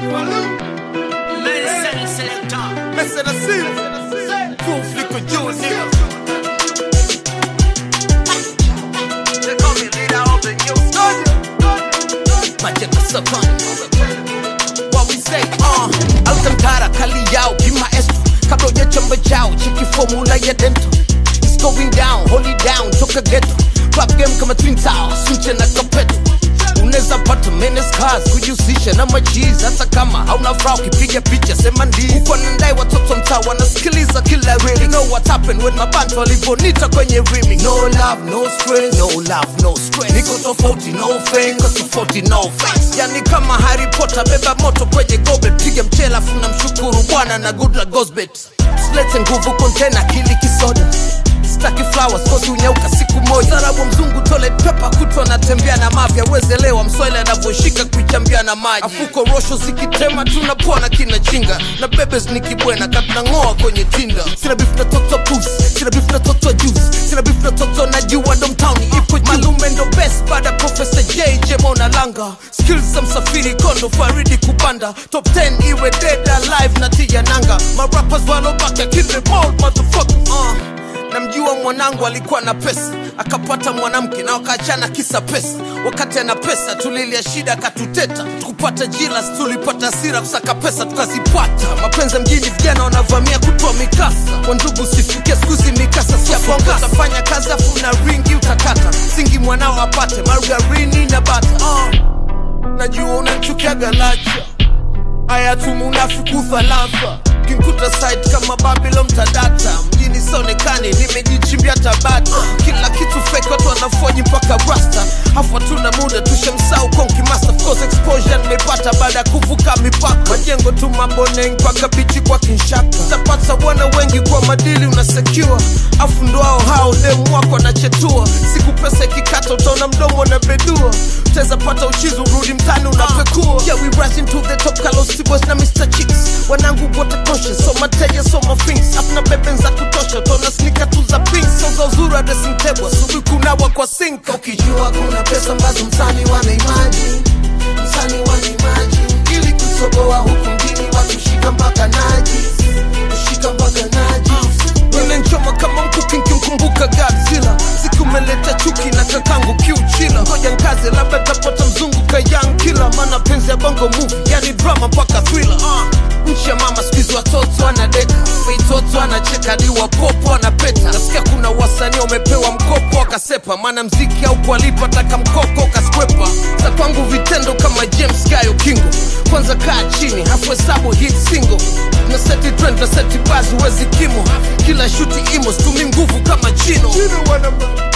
Mesa na simu Proof liko juu nigga Macheka Savani What we say uh Alcantara kali yao kimaestro Kabla hujachamba chao cheki formula ya dento It's going down, hold it down, toka ghetto Club game kama Twin Towers, sunche na kapeto unaweza pata menes cars kujihusisha na machizi hata kama hauna furaha ukipiga picha sema ndi uko nandai watoto mtaa wanasikiliza kila rili you know what happened when mabantu walivonita kwenye rimi no love no stress no love no stress niko tofauti no fame niko tofauti no face yani kama Harry Potter beba moto kwenye gobe piga mchela funa mshukuru bwana na good luck goes bet silete nguvu kontena kili kisoda staki flowers kosi unyauka siku moja sarabu mzungu tole pepa kutwa natembea na mafya wezelewa mswahili anavyoshika kuichambia na maji afuko rosho zikitema tunapona kina chinga na bebes nikibwena katunang'oa kwenye tinda sina bifu na toto pus sina bifu na toto juice sina bifu na toto na jua domtowni ipo juu malume ndo best baada ya profesa jj mona langa skills za msafiri kondo faridi kupanda top 10 iwe dead alive na tia nanga marappers walobaka kill them all motherfucker uh namjua mwanangu alikuwa na pesa akapata mwanamke na wakaachana kisa pesa wakati ana pesa tulilia shida akatuteta tukupata jilas tulipata hasira kusaka pesa tukazipata mapenzi ya mjini vijana wanavamia kutoa mikasa kwa ndugu sifikia skuzi mikasa siabongasa fanya kazi afu na ringi utakata singi mwanao apate margarini na bata uh, najua unamchukiaga lacha haya tumunafikufa lafa kinkuta site kama babylon tadata mjini sonekani nimejichimbia tabata kila kitu fake watu wanafoji mpaka rasta hafu hatuna muda tushamsau konki master of course exposure nimepata baada ya kuvuka mipaka majengo tu maboneng mpaka bichi kwa kinshaka tapata bwana wengi kwa madili unasecure afu ndo hao hao demu wako anachetua siku pesa ikikata utaona mdomo na bedua utaweza pata uchizi urudi mtani unapekua yeah, we rising to the top Carlos Tibos na Mr. Chicks wanangu wote conscious so mateja so mafings afuna beben za kutosha utaona snika tu za pink so za uzuri wa dressing table asubuhi kunawa kwa sink ukijua kuna pesa ambazo msani wana imagine msani wana imagine ili kutoboa huku mjini watu shika mpaka naji shika mpaka naji Ninanchoma kama mkuki nkimkumbuka Godzilla siku umeleta chuki na kakangu kiuchila ngoja nkaze labda tapata mzungu kayang kila maana penzi ya bongo movie yani drama mpaka thriller uh. nchi ya mama skuizi watoto anadeka feitoto anacheka diwa popo anapeta nasikia kuna wasanii wamepewa mkopo akasepa maana mziki au kualipa taka mkoko kaskwepa za kwangu vitendo kama james gayo kingo kwanza kaa chini hafu hesabu hit single na seti trend na seti basi huwezi kimo kila shuti imo stumi nguvu kama chino, chino